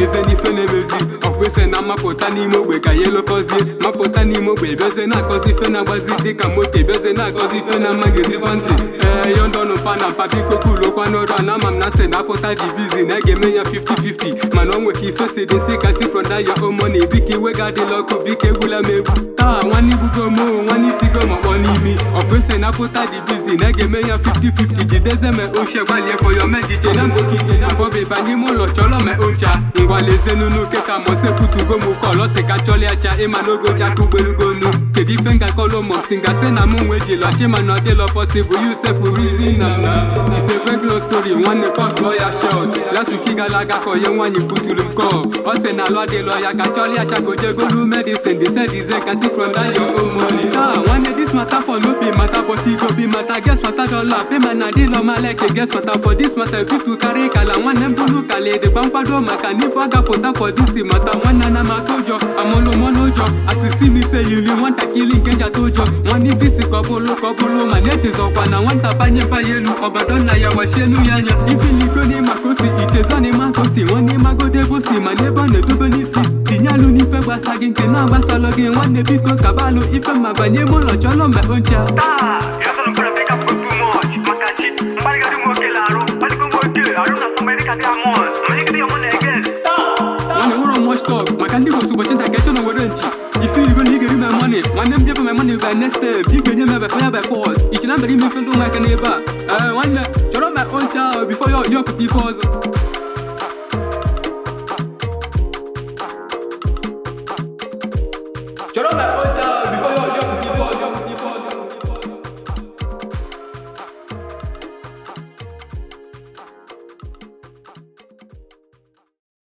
meze n'ife na-emezi ọkwụsị na mmapụta n'ime ogbe ka ya elokọzie mapụta n'ime ogbe bịazie na-akọzi ife na-agbazi dịka moto bịazie na-akọzi ife na mmagazikwa ntị ee yondọnụ pa na mpa biko kulokwa n'ọrụ a na ama m na sị na-apụta divizi na a ga-eme ya 50-50 mana o nweka ife si dị nsị kasị fronda ya omoni biko iwe ga-adịla ọkụ biko egwula m egwu taa nwanne igbugo m nwanne itigo ma kpọ n'imi ọkwụsị na-apụta divizi na a ga-eme ya 50-50 jideze me ochie gbalie fọ yo mejiche na mbokije na mbọbe ba n'ime ụlọ chọrọ me oncha ngwalezenunu keta moseputugo m kọlọsi ka chọliacha ịma n'ogoji aka ugberugonu kedu ife ngakọlụ mọ si ngasị na mụ nwe jilọ chima na ọdịlọ pọsịbụl yusef rizin na na ise regular story nwanne kọtụọ ya shọt lasuki gara aga ka onye nwaanyị buturu m kọl ọ sị na alụ adịlọ ya ka chọliacha ka ojegolu medicine dị dize kasi from that your own money ah nwanne this matter for no be matter but e go be matter guess matter dollar payment na dịlọ maleke guess matter for this matter fit to carry kala nwanne m bụrụ kala edekwa nkwado maka n'ife ọ gapụta for this matter nwanne na mata ụjọ amụlụmọ n'ụjọ asịsị m ise yiri nwatakịrị nke njata ụjọ nwanne ife isi ka ọ bụrụ ka ọ bụrụ ma na-echezọkwa na nwata banye banye elu ọgọdọ nna ya wachielu ya anya ifiligo n'ịma ka o si ichezọ n'ịma ka o si nwanne ịmagodo ebe o si ma n'ebe ọ na-edobe n'isi tinye alụ n'ife gbasa gị nke na-agbasalụ gị nwanne biko kabalụ ife ma banye ime ụlọ chọrọ mgbe oncha taa ịzụrụ mkpụrụ ebe ka put too much maka chi mgbarịgadị nwoke larụ ọdịgo nwoke arụ na somerika dị amon manyegide ya mụ na egen nwanne nwere much talk maka ndị gosi ụbọchị nta ka echọ na were ntị ifiligo na ị ga-eri my money nwanne m jefe my money by next step ị ga-enye m ebe fire by force ichi na mbere ime ife ndị ụmụaka n'ebe a ee nwanne chọrọ my own child before ya ọpụta ife ọzọ chọrọ ma